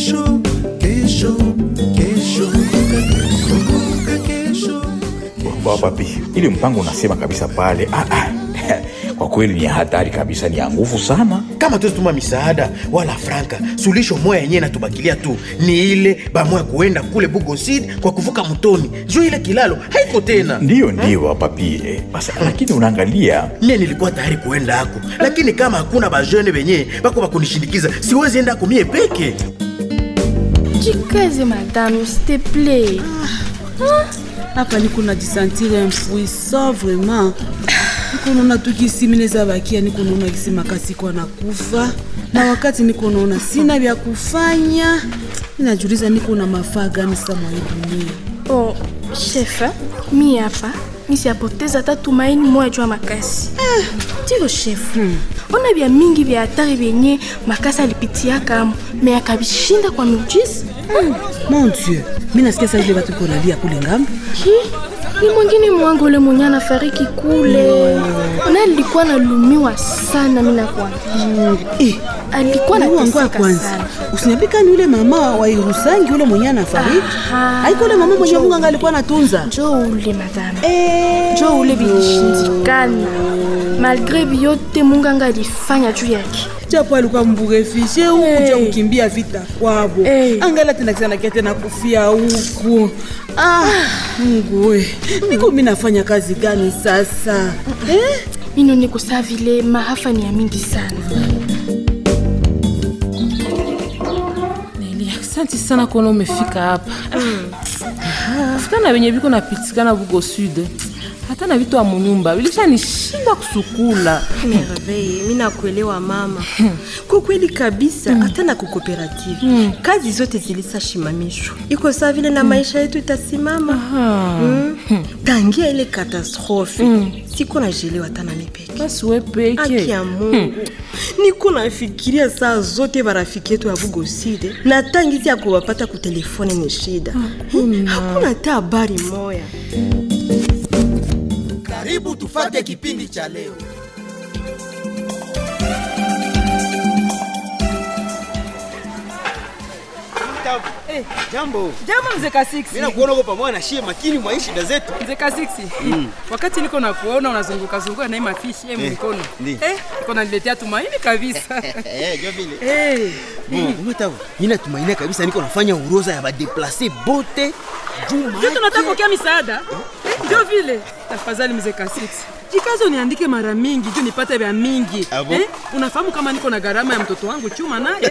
kesho kesho kesho kumbuka kesho kumbuka kesho Baba papi, ile mpango unasema kabisa pale ah, ah. kwa kweli ni hatari kabisa, ni ya nguvu sana. kama tuzituma misaada wala franka sulisho moya yenyewe natubakilia tu ni ile bamoya kuenda kule bugosid kwa kuvuka mtoni juu ile kilalo haiko tena Ndiyo, ndiyo baba papi eh. Basa, lakini unaangalia mie nilikuwa tayari kuenda ako lakini kama hakuna bajene benye bako bakunishindikiza siwezi enda ako mie peke Jikaze madame, s'il te plaît. hapa niko najisentir impuissant vraiment niko naona tu kisi mine za bakia niko naona kisi makasi kwa nakufa na wakati niko naona sina vya kufanya ninajiuliza niko na mafaa gani sa mwa hii dunia Oh, chef, mi hapa mi siyapoteza hata tumaini moya juu ya makasi. Ndiyo chef, ona vya mingi vya hatari vyenye makasi alipitiaka amo me akavishinda kwa miujiza. mon dieu mi nasikia sa ile batu iko nalia kule ngambo Hi, ni mwingine mwangu ule mwenye anafariki kule na alikuwa nalumiwa sana, mi nakwambia Eh, alikuwa wangu ya nateseka kwanza sana. usiniambika ni ule mama wa irusangi ule mwenye anafariki Aha. haiko ule mama mwenye munganga alikuwa natunza njo ule madame Eh, njo ule vilishindikana malgre vyote munganga alifanya juu yake japo alikuwa mburefishe huku Hey. ja kukimbia vita kwabo Hey. angala tena kisana kia tena kufia huku ah, mungu we niko mi nafanya kazi gani sasa eh? mino niko saa vile maafa ni ya mingi sana Neli, asante sana kuona umefika hapa. Kufika na venye viko napitikana Bugo Sud, hata na vitu wa munyumba vilishanishinda kusukula. Merveille, mi nakuelewa mama. Kwa kweli kabisa, hata na kukooperative kazi zote zilisashimamishwa, iko saa vile na maisha yetu itasimama. Mm. Tangia ile katastrofe siko najelewa hata na mipeke Basi we Haki peke ya Mungu niko nafikiria saa zote barafiki yetu ya Bugoside na tangizi ya kuwapata kutelefone ni shida, hakuna hata habari moya. Karibu tufate kipindi cha leo. Eh, jambo Jambo mzee Kasiksi. mi nakuona uko pamoja na shie makini mwa hii shida zetu Mzee Kasiksi. Wakati niko na kuona unazunguka zunguka na hii mafishi eh, mkono. ndi. Eh, niko naniletea tumaini kabisa. Eh, jo vile Eh, Bon, umetabu mi natumainia kabisa niko nafanya uroza ya badeplase bote juma sio tunataka pokea misaada. Eh, Ndio vile. Tafadhali mzee Kasiksi. Jikazo niandike mara mingi juu nipate vya mingi. Ah bon? unafahamu kama niko na gharama ya mtoto wangu chuma naye.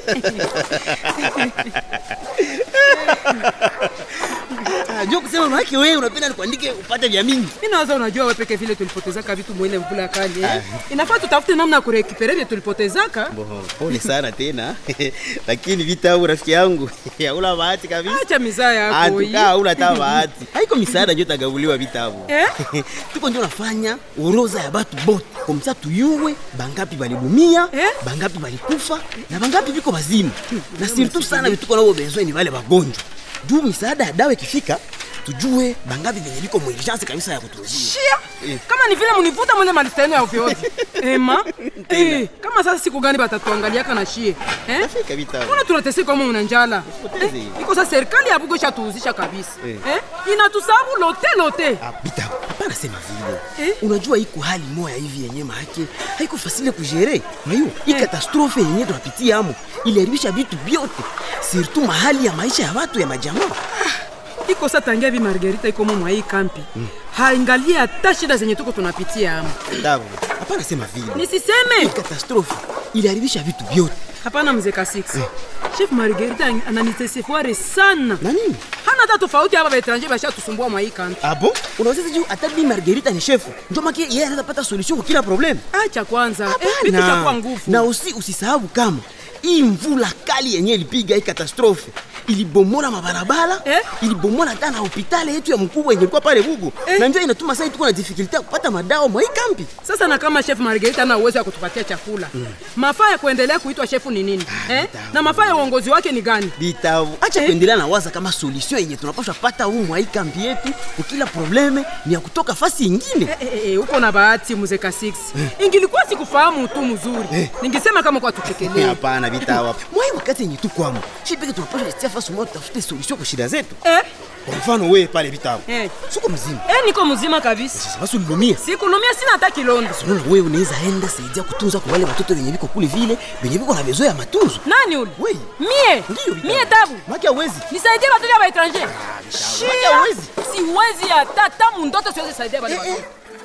jo kusema maake wewe unapenda nikuandike upate vya mingi Mimi nawaza unajua wewe peke vile tulipotezaka vitu mwile mvula kali. Eh? Inafaa tutafute namna ya kurekipere vile tulipotezaka. Bo, pole sana tena lakini vitabu rafiki yangu hauna bahati kabisa Acha mizaa yako hii. atukaa hauna hata bahati haiko misaada njo tagabuliwa vitabu Eh? tuko njo nafanya uroza ya batu bote komsa tuyuwe bangapi balibumia Eh? bangapi balikufa na bangapi viko bazimu na sirtu sana vituko nabo bezwe ni vale bagonjwa juu misaada ya dawa ikifika tujue bangapi venye viko muurgence kabisa ya kutunzia Shia. Eh. Kama ni vile mnivuta mwele malistani ya ovyo ovyo. Ema. Eh, kama sasa siku gani batatuangaliaka na shie? Eh? Nafika vitabu Mbona tunateseka kama una njala? Usipoteze. Eh, iko sasa serikali ya Bugo ishatuhuzisha kabisa. Eh. Eh? Inatusabu lote lote. Ah, vitabu hapana sema vile Eh? unajua iko hali moya hivi yenye maake haiko fasile kujere unajua hii katastrofe yenye tunapitia amo iliharibisha vitu vyote surtout mahali ya maisha ya watu ya majamaa Iko sasa tangia vi Margarita iko mwa hii kampi. Haangalia hata shida zenye tuko tunapitia ama. Vitabu hapana sema vile hii Nisiseme. katastrofe iliharibisha vitu vyote Hapana mzee Kasix. Chef Margarita ananitesefware sana. na nini Hana hata tofauti hapa baetranje bashatusumbua mwa hii kampi. abo unaweza juu hata bi Margarita ni shefu ndio make yeye anaweza pata solution kwa kila problem Acha kwanza. Eh, vitu Hapana. chakuwa nguvu. na usi usisahau kama hii mvula kali yenye ilipiga hii katastrofe ilibomola mabarabara Eh? ilibomola hata na hopitali yetu ya mkubwa yenye ilikuwa pale bugu na ndio inatuma sasa tuko na difficulty ya kupata madawa mwa hii kambi sasa na kama chef margarita ana uwezo ya kutupatia chakula mafaa ya kuendelea kuitwa shefu ni nini eh? na mafaa ya uongozi wake ni gani bitabu acha kuendelea na waza kama solution yenye tunapaswa pata huu mwa hii kambi yetu kwa kila probleme ni ya kutoka fasi ingine Eh, eh, eh, uko na bahati muzeka 6 ingilikuwa sikufahamu tu mzuri ningisema kama kwa Eh, tutekelee hapana bitawa mwai wakati yenye tu kwamo shi peke tunapaswa jitia fasi moja tutafute solution kwa shida zetu eh? kwa mfano wewe pale bitawa eh. suko mzima eh, niko mzima kabisa sasa basi ulilumia sikulumia sina hata kilondo unaona wewe unaweza enda saidia kutunza kwa wale watoto wenye viko kule vile wenye viko na besoin ya matunzo nani ule Wewe. mie Ndiyo, bitawa. mie tabu maki hawezi nisaidie watoto ya baetranger maki hawezi siwezi hata tamu ndoto siwezi saidia wale watoto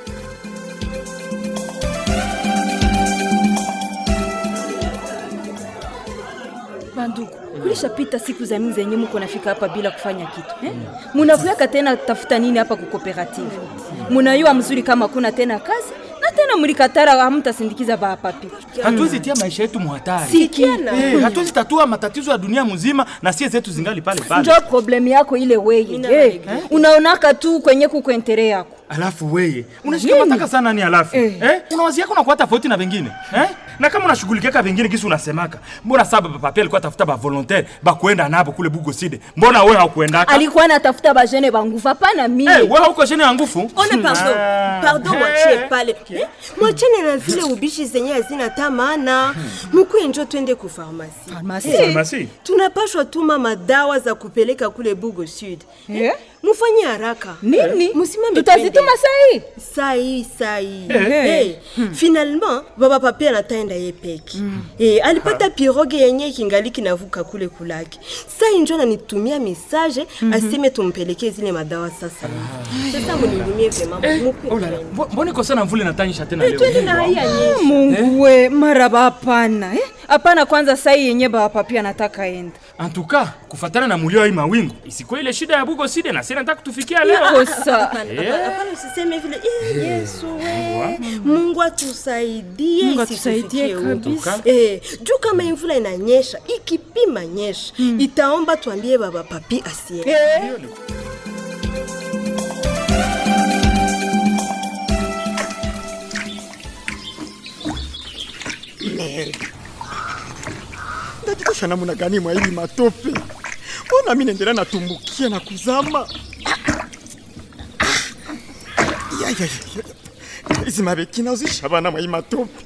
banduku kulishapita siku za mingi zenye muko nafika hapa bila kufanya kitu eh? munavuyaka tena tafuta nini hapa ku cooperative munayua mzuri kama kuna tena kazi na tena mulikatara hamtasindikiza bapapi hatuwezi tia maisha yetu muhatari sikiana Eh, hatuwezi tatua matatizo ya dunia mzima na sie zetu zingali pale pale njo problemu yako ile weye eh, unaonaka tu kwenye kuko entere yako alafu weye unashikamataka sana ni alafu Eh. eh? unawaziaka unakuwa tofauti na vengine eh? na kama unashughulikiaka vengine kisi unasemaka mbona saba papapi alikuwa tafuta bavolontaire bakuenda nabo kule bugoside mbona we haukuendaka alikuwa anatafuta bajene banguvu hapana mie Eh, we hauko jene ya ngufu one pardon Ah. pardon Eh. mwachie pale Eh, mwachane na zile ubishi zenye hazina hata maana mukuye njo twende ku farmasi Farmasi? tunapashwa tuma madawa za kupeleka kule bugo sud Eh? mufanye haraka nini Musimame tutazituma twende. sahii sai sai Eh. hey. finalement baba papi anataenda ye peke hey, alipata piroge yenye kingaliki navuka kule kulaki sai njo ananitumia message aseme tumpelekee zile madawa sasa sasa munihurumie vraiment mukuye twende. Mbo- mbona iko sana mvula inatanyisha tena Eh, twende na leo haya nyesha mungu we maraba hapana eh? hapana kwanza sai yenye bapapi anataka enda antuka kufatana na mulio hii mawingu isikuwa ile shida ya bugo side na sie nataka kutufikia leo kosa Hapana, Eh. hapana, hapana, usiseme vile Eh, Yesu we Mungu atusaidie Mungu isitufikie atusaidie huko. kabisa. Eh, juu kama mvula inanyesha ikipima nyesha itaomba tuambie baba papi asiende ndajitosha namuna gani mwa hili matope mbona mi naendelea natumbukia na kuzama Ya, ya, ya, ya. izi mabekina uzisha bana mwa hii matope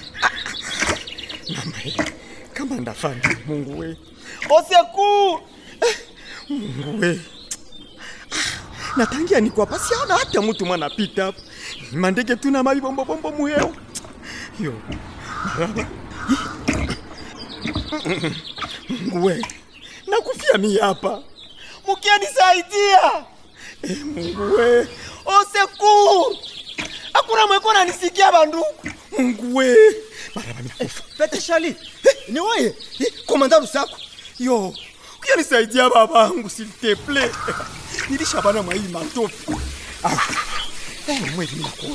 mama ye, kama ndafandi mungu we oseku Eh, mungu we Ah, natangia nikwapa siaona hata mutu mwana pita hapa Ni mandege tu na mabibombobombo muheo yo maraba Mungu we, nakufia mi hapa, mukianisaidia e, Mungu we, oseku hakuna mweko nanisikia banduku. Mungu we, maraba minakufa. pete shali Eh, ni wewe Eh, komanda Lusaku, yo kuyanisaidia babangu s'il te plaît, nilisha bana mwa hii matope ah. Eh, mwezi minakuona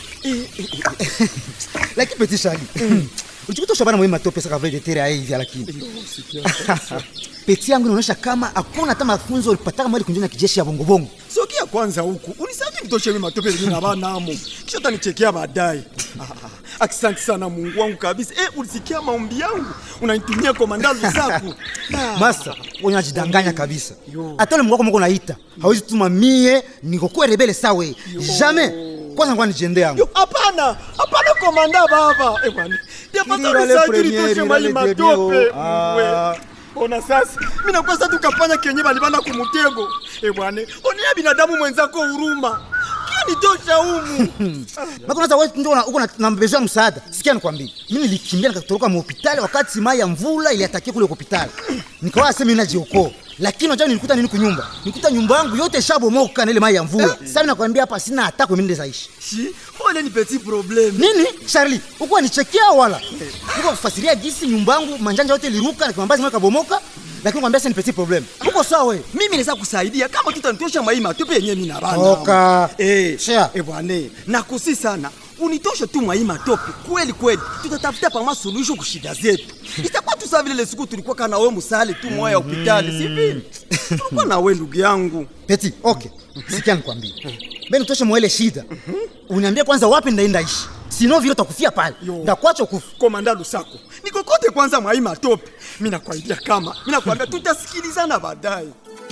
lakini pete shali ulikutosha bana mwe matope saka vile tere ai hivi lakini peti yangu inaonyesha kama hakuna hata mafunzo ulipataka mwali kunjona kijeshi ya bongo bongo soki ya kwanza huku unisaidie nitoshe mi matope zenye na banamo kisha utanichekea baadaye Ah, ah, asante sana mungu wangu kabisa eh, ulisikia maombi yangu unanitumia komanda Lusaku Ah. masa unajidanganya kabisa hata ule mungu wako moko naita hawezi tuma mie nikokuwa rebele sawe jamais kwanza ngwa nijende yangu Yo, hapana hapana komanda baba eh, bwana Lira tafadhali le nisaidie premier, nitoshe lira mali le matope debut. Mungu we. Ah. ona sasa mi nakuwa sasa tukafanya kenye balibana kumutego eh, bwana onea binadamu mwenzako huruma kia nitosha humu makonaza wewe ndio una- uko na- na mbezo ya msaada sikia nikwambie mimi nilikimbia nikatoroka muhopitali wakati mai ya mvula iliatakia kule hospitali nikawa sema mimi najiokoa lakini unajua nilikuta nini kunyumba nilikuta nyumba yangu yote ishabomoka na ile mai ya mvula sasa nakwambia hapa sina hata kwa mimi ndezaishi si ole ni petit problème nini Charlie uko nichekia wala uko kufasiria jinsi nyumba yangu manjanja yote iliruka na kimambazi mwe kabomoka lakini kwambia sasa ni petit problème uko sawa wewe mimi naweza kusaidia kama tutanitosha mai matope yenye mimi na bana Toka. eh Share. eh bwana nakusi sana unitoshe tu mwa hii matope kweli kweli, tutatafuta pama suluhisho kushida zetu. Itakuwa tu sawa vile ile siku tulikuwa kana wewe musale tu moya ya hospitali, si vile? Tulikuwa na wewe ndugu yangu. Peti, okay. Sikia nikwambie. Beni toshe mwele shida. Uniambie kwanza wapi ndaenda ishi. Sino vile utakufia pale. Ndakwacha kufa. Komanda Lusako, nikokote kwanza mwa hii matope. Mimi nakwambia kama, mimi nakwambia tutasikilizana baadaye.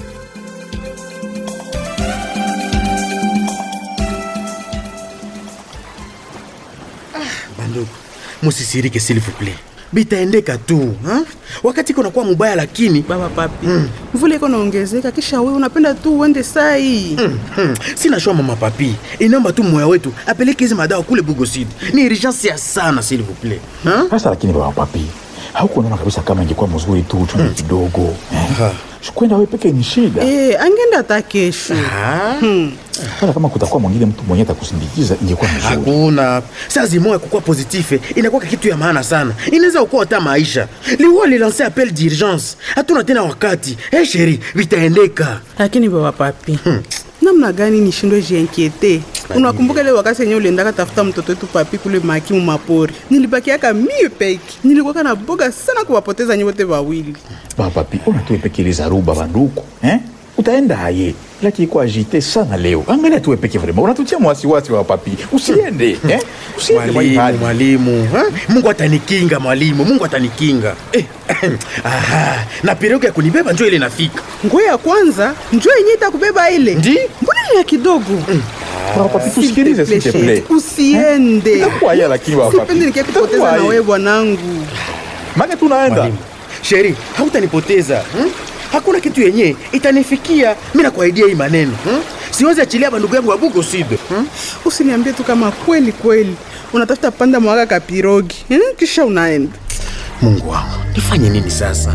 bandugu musisirike s'il vous plaît bitaendeka tu ha? wakati iko nakuwa mubaya lakini baba papi mm. mvula iko naongezeka kisha wewe unapenda tu uende saa hii mm, mm. sina shwa mama papi inaomba tu moya wetu apeleke hizi madawa kule bugosidi ni urgence ya sana s'il vous plaît ha? sasa lakini baba papi haukuonana kabisa kama ingekuwa mzuri tu uchumi kidogo eh? kwenda wewe peke ni shida Eh, angenda hata kesho hmm. hata kama kutakuwa mwingine mtu mwenye atakusindikiza ingekuwa mzuri hakuna saa zimoya kukuwa positive inakuwa kitu ya maana sana inaweza kukuwa hata maisha liwa lilanse appel d'urgence hatuna tena wakati hey, sheri vitaendeka lakini baba papi hmm. namna gani nishindwe jienkiete unakumbuka ile wakati yenye uliendaka tafuta mtoto wetu papi kule makimu mapori nilibakiaka mie peki nilikuwaka na boga sana kuwapoteza nyote wawili baba papi unatuepekeleza ruba banduku eh? utaenda aye lakini iko agite sana leo angalia tuwe peke vrema unatutia mwasiwasi wa papi usiende eh? usiende mwa hii mwalimu hali. mwalimu ha? mungu atanikinga mwalimu mungu atanikinga eh, aha, na periode ya kunibeba njo ile nafika nguo ya kwanza njo yenye itakubeba ile ndi mbona ni ya kidogo Baba papi tusikilize s'il te plaît usiende itakuwa haya lakini baba papi sipendi nikie kupoteza Itakuwa na haya. wewe bwanangu make tunaenda Mwalimu, sheri hautanipoteza hmm? hakuna kitu yenye itanifikia mi nakuaidia hii maneno hmm? siwezi achilia bandugu yangu wa bugo sud hmm? usiniambie tu kama kweli kweli unatafuta panda mwaka kapirogi hmm? kisha unaenda mungu wangu nifanye nini sasa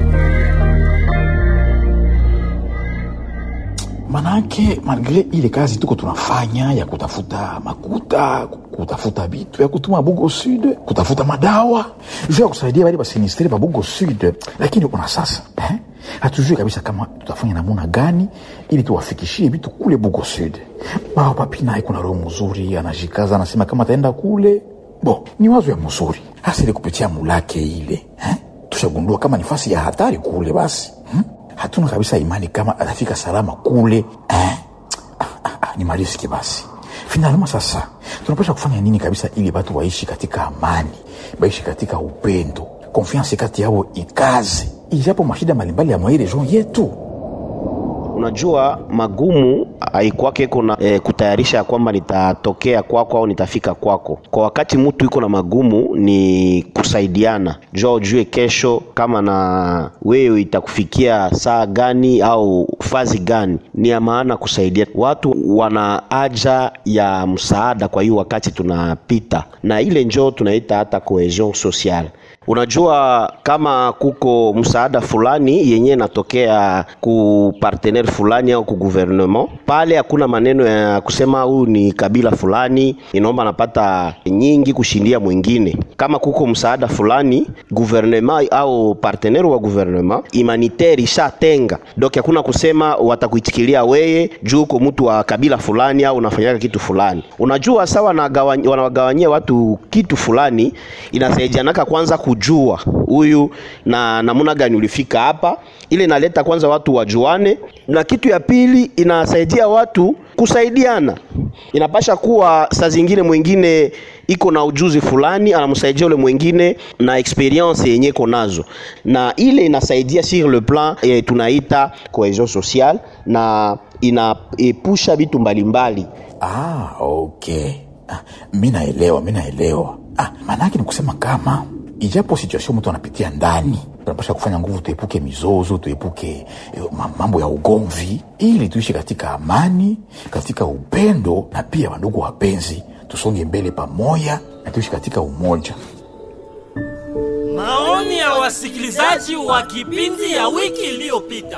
manake malgre ile kazi tuko tunafanya ya kutafuta makuta kutafuta vitu ya kutuma bugo sud kutafuta madawa juu ya kusaidia wale basinistre ba bugo sud lakini una sasa eh? hatujui kabisa kama tutafanya namuna gani ili tuwafikishie vitu kule bugo sud baba papi naye kuna roho mzuri anajikaza anasema kama ataenda kule bo ni wazo ya mzuri hasa ili kupitia mulake ile eh? tushagundua kama ni fasi ya hatari kule basi hmm? hatuna kabisa imani kama atafika salama kule eh? ah, ah, ah, ni mariski basi finalma sasa tunapasha kufanya nini kabisa ili watu waishi katika amani waishi katika upendo konfiansi kati yao ikaze ijapo mashida mbalimbali ya mwaile region yetu unajua magumu haikwake iko na e, kutayarisha ya kwamba nitatokea kwako au nitafika kwako kwa wakati mtu iko na magumu ni kusaidiana jua ujue kesho kama na wewe itakufikia saa gani au fazi gani ni ya maana kusaidia watu wana haja ya msaada kwa hiyo wakati tunapita na ile njoo tunaita hata cohesion sociale unajua kama kuko msaada fulani yenye natokea ku partenaire fulani au ku gouvernement pale hakuna maneno ya kusema huyu ni kabila fulani inaomba napata nyingi kushindia mwingine kama kuko msaada fulani gouvernement au partenaire wa gouvernement humanitaire ishatenga donc hakuna kusema watakuitikilia weye juu uko mtu wa kabila fulani au unafanyaga kitu fulani unajua sawa wanawagawanyia watu kitu fulani inasaidianaka kwanza kujua huyu na namuna gani ulifika hapa ile inaleta kwanza watu wajuane na kitu ya pili inasaidia watu kusaidiana inapasha kuwa saa zingine mwingine iko na ujuzi fulani anamsaidia ule mwingine na experience yenye iko nazo na ile inasaidia sur le plan e, tunaita cohesion sociale na inaepusha vitu mbalimbali ah, okay ah, mi naelewa mi naelewa ah, maanake ni kusema kama ijapo situation mtu anapitia ndani tunapasha kufanya nguvu tuepuke mizozo tuepuke eh, ma- mambo ya ugomvi ili tuishi katika amani katika upendo na pia wandugu wapenzi tusonge mbele pamoja na tuishi katika umoja Maoni ya wasikilizaji wa kipindi ya wiki iliyopita.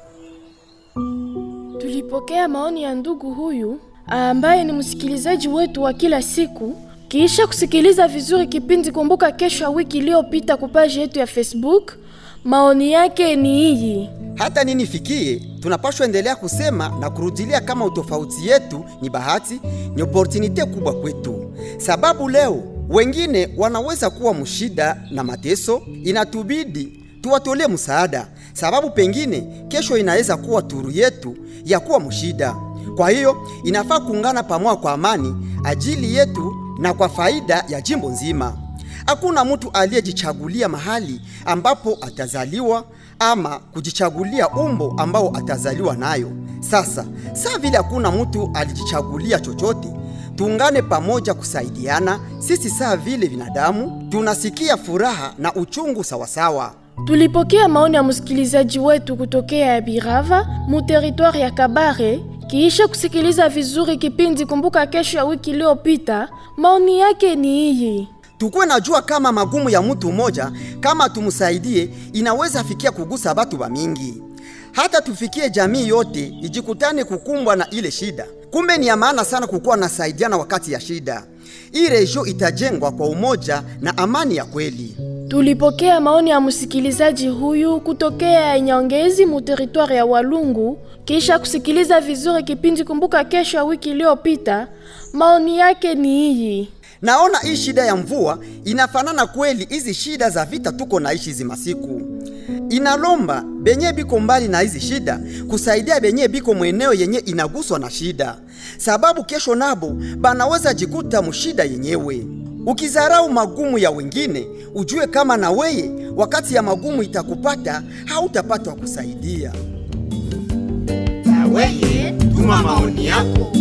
Tulipokea maoni ya ndugu huyu ambaye ni msikilizaji wetu wa kila siku. Kisha kusikiliza vizuri kipindi Kumbuka Kesho ya wiki iliyopita kupaji yetu ya Facebook, maoni yake ni hii. hata nini fikie, tunapashwa endelea kusema na kurudilia kama utofauti yetu ni bahati, ni opportunite kubwa kwetu, sababu leo wengine wanaweza kuwa mshida na mateso, inatubidi tuwatolee msaada, sababu pengine kesho inaweza kuwa turu yetu ya kuwa mshida. Kwa hiyo inafaa kuungana pamoja kwa amani ajili yetu na kwa faida ya jimbo nzima. Hakuna mtu aliyejichagulia mahali ambapo atazaliwa ama kujichagulia umbo ambao atazaliwa nayo. Sasa saa vile hakuna mtu alijichagulia chochote, tuungane pamoja kusaidiana. Sisi saa vile binadamu tunasikia furaha na uchungu sawasawa. Tulipokea maoni ya msikilizaji wetu kutokea Birava mu territoire ya Kabare. Kiisha kusikiliza vizuri kipindi Kumbuka Kesho ya wiki iliyopita, maoni yake ni hii. Tukuwe najua kama magumu ya mtu mmoja kama tumsaidie inaweza fikia kugusa batu ba mingi, hata tufikie jamii yote ijikutane kukumbwa na ile shida. Kumbe ni ya maana sana kukuwa nasaidiana wakati ya shida. Hii regio itajengwa kwa umoja na amani ya kweli. Tulipokea maoni ya msikilizaji huyu kutokea Nyongezi mu territoire ya Walungu. Kisha kusikiliza vizuri kipindi Kumbuka Kesho ya wiki iliyopita, maoni yake ni hii. Naona hii shida ya mvua inafanana kweli hizi shida za vita tuko naishi hizi masiku. Inalomba benye biko mbali na hizi shida kusaidia benye biko mweneo yenye inaguswa na shida, sababu kesho nabo banaweza jikuta mushida yenyewe. Ukizarau magumu ya wengine, ujue kama na weye wakati ya magumu itakupata hautapata wa kusaidia. Na weye tuma maoni yako.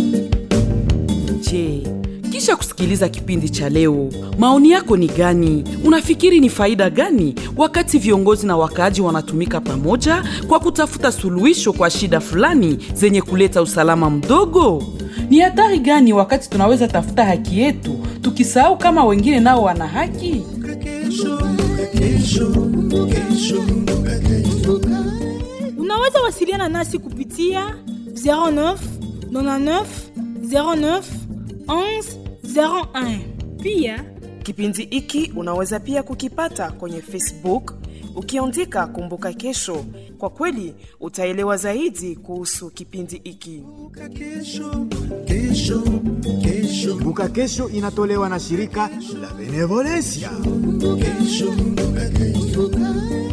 Je, kisha kusikiliza kipindi cha leo, maoni yako ni gani? Unafikiri ni faida gani wakati viongozi na wakaaji wanatumika pamoja kwa kutafuta suluhisho kwa shida fulani zenye kuleta usalama mdogo? Ni hatari gani wakati tunaweza tafuta haki yetu tukisahau kama wengine nao wana haki? Unaweza wasiliana nasi kupitia 09 99 09 11 01. Pia kipindi hiki unaweza pia kukipata kwenye Facebook ukiandika Kumbuka Kesho. Kwa kweli utaelewa zaidi kuhusu kipindi hiki. Kumbuka Kesho inatolewa na shirika la Benevolencia. Kesho, kumbuka kesho.